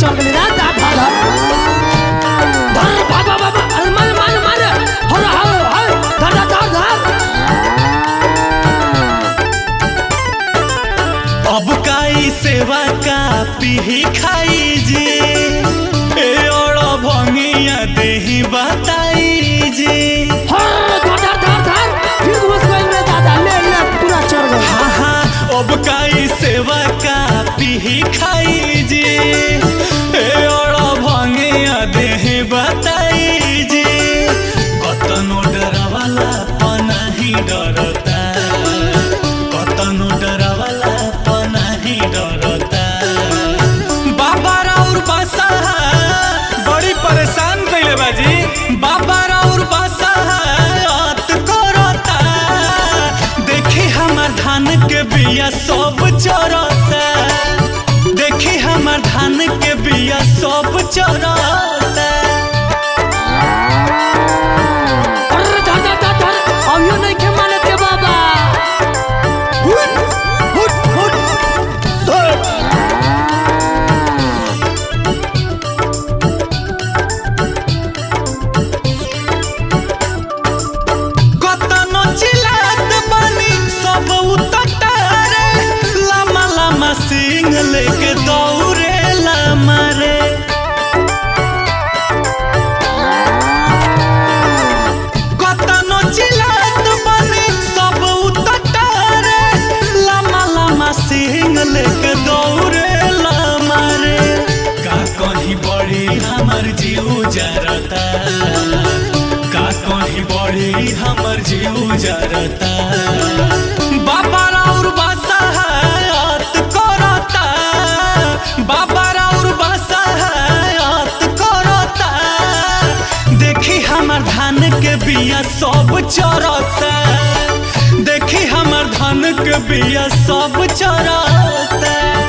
चल गेली रे दा धर धर धर बाबा बाबा अरे मार मार मार हर हर हर धर धर धर अब काई सेवा का पीही खाई जी ए और भंगिया देही बताई जी हर धर धर धर धर फिर घुस गई रे दादा ले ले पूरा चढ़ गई हाँ हाँ अब काई सेवा का पीही खाई जी ए और भंगिया देही बताई जी कतनो डरवाला पनाही डरता कतनो डरवाला पनाही डरता बाबा राउर बासा बड़ी परेशान कइले बाजी बाबा राउर बासा अत करता देखी हमर धान के बिया सब चरता देखी हमर धान के बिया सब चरता अरे धर धर धर धर अभियो नहीं के माने के बाबा हुट हुट हुट धर कतनो चिल्लात बानी सब उतटारे लामा लामा सिंह लेके दौड़े लामा रे कतनो चिल्लात बानी सब उतटारे लामा लामा सिंह लेके दौड़े लामा रे का कहीं बड़ी हमर जीव जरता का कहीं बड़ी हमर जीव जरता बाबा राउर बासा हयात करता बाबा राउर बासा हयात करता देखी हमर धान के बिया सब चरता देखी हमर धान के बिया सब चरता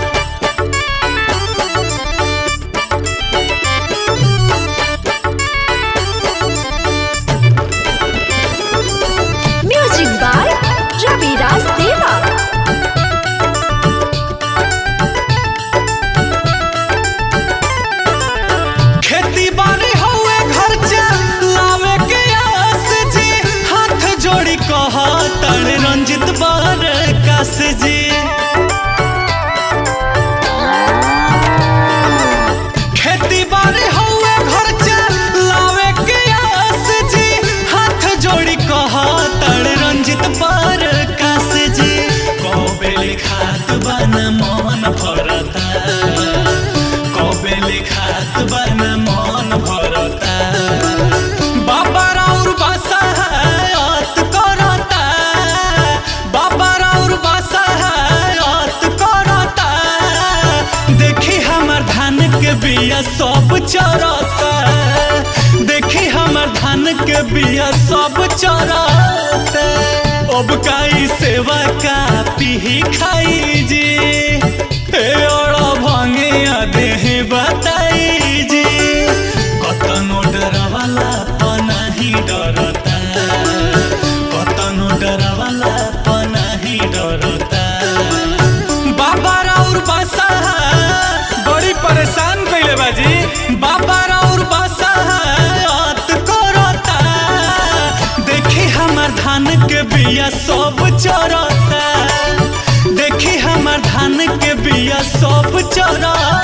Music by Ravi Raj Deva. खेती बाड़ी हउए घर लावे के आस जी हाथ जोड़ी कह तड़ रंजित बार कास जी खेती बाड़ी हउए घर लावे के आस जी हाथ जोड़ी कह तड़ रंजित बार कास जी कबेले खात बन मन भरता कबेले खात बन मन भरता बाबा राउर बासा हयात करता बाबा राउर बासा हयात करता देखी हमर धान के बिया सब चरता देखी हमर धान के बिया सब चरता अब काई सेवा का पीही खाई जी ए और भंगिया देही बताई जी कतनो डरवाला पनाही डरता कतनो डरवाला पनाही डरता बाबा राउर बासा बड़ी परेशान कइले बाजी बाबा राउर बासा अत करता देखी हमर धान के बिया सब चरता देखी हमर धान के बिया सब चरता